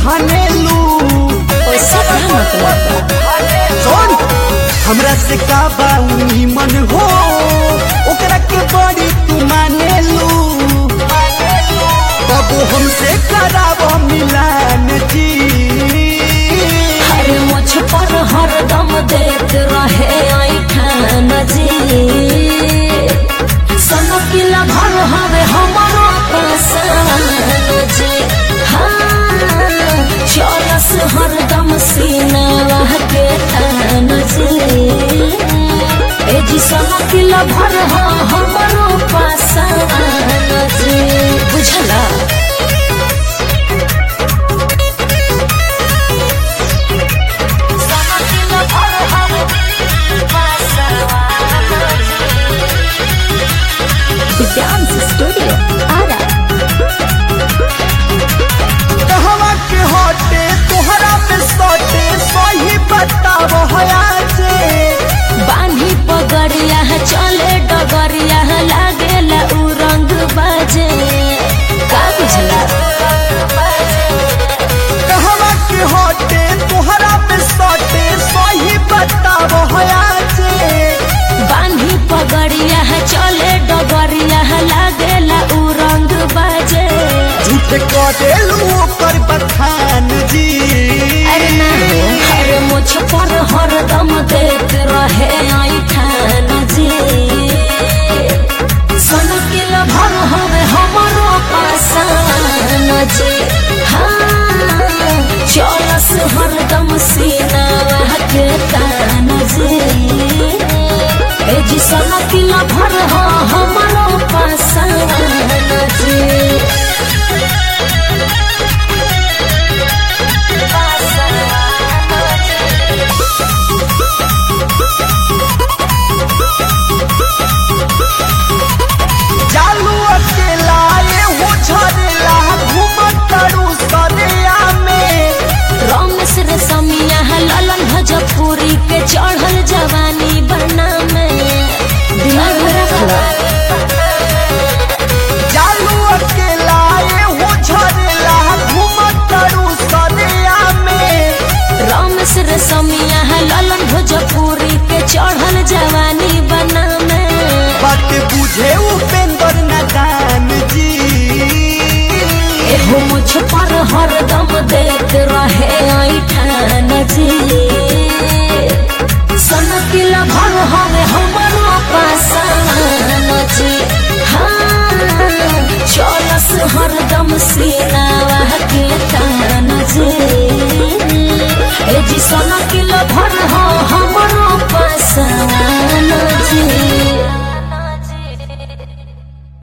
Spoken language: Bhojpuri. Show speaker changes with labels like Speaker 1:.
Speaker 1: फानेलू
Speaker 2: उससे क्या मतलब
Speaker 1: सुन हमरा से का बाउनी मन हो ओकरा के बड़ी तू मानेलू बाबू हमसे कराब मिलान जी
Speaker 2: हर मुझ पर हरदम देत रहे ऐठान जी सनकिला भर हवे हमरो पसान जी हाँ चलस हरदम सीना के तान जी ए जी सनकिला भर हा हमरो पसान जी बुझला Dance Studio Ara
Speaker 1: कहवा के हटे तोहरा पे सटे सही बताब हया से
Speaker 2: बांधी पगड़िया चले डगरिया लागेला उ रंग बाजे का बुझला
Speaker 1: कहवा के हटे तोहरा पे सटे सही बताब हया से
Speaker 2: बांधी पगड़िया चले डगरिया लागेला उ रंग बाजे
Speaker 1: झूठ करेलू ओकर बखान जी
Speaker 2: अरे ना अरे मुझ पर हरदम देत रहे ऐठान जी सनकिल भर हवे हमरो पासान जी हाँ चलस हरदम सीना के तान जी ए जी सनकिल भर हा हमरो पासान जी
Speaker 1: जालू अकेला ये हो झरेला घूमत करू सरिया में
Speaker 2: रमेश रे समिया ललन भजपुरी के चढ़ल जवानी बना में दिमाग में रख लो
Speaker 1: जालू अकेला ये हो झरेला घूमत करू सरिया में
Speaker 2: रमेश रे समिया ललन भजपुरी के चढ़ल जवानी बना में
Speaker 1: बात बुझे उपेंद्र नदान जी
Speaker 2: एहो मुझ पर हरदम देत रहे ऐठान जी सनकिला भर हवे हमरो पास